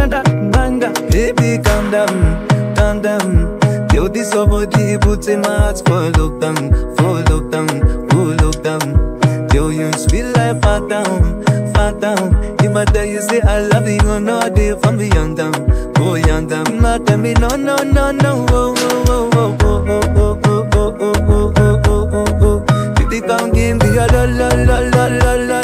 another banger. Baby, calm down, calm down. Yo, this your body puts in my heart for lockdown, for lockdown, for lockdown. Yo, you sweet life, fat down, fat down. If I tell you say I love you, you know they from me young down, oh young down. Not tell me no, no, no, no, oh, oh, oh, oh, oh, oh, oh, oh, oh, oh, oh, oh, oh, oh. Baby, come give me your la, la, la, la, la, la,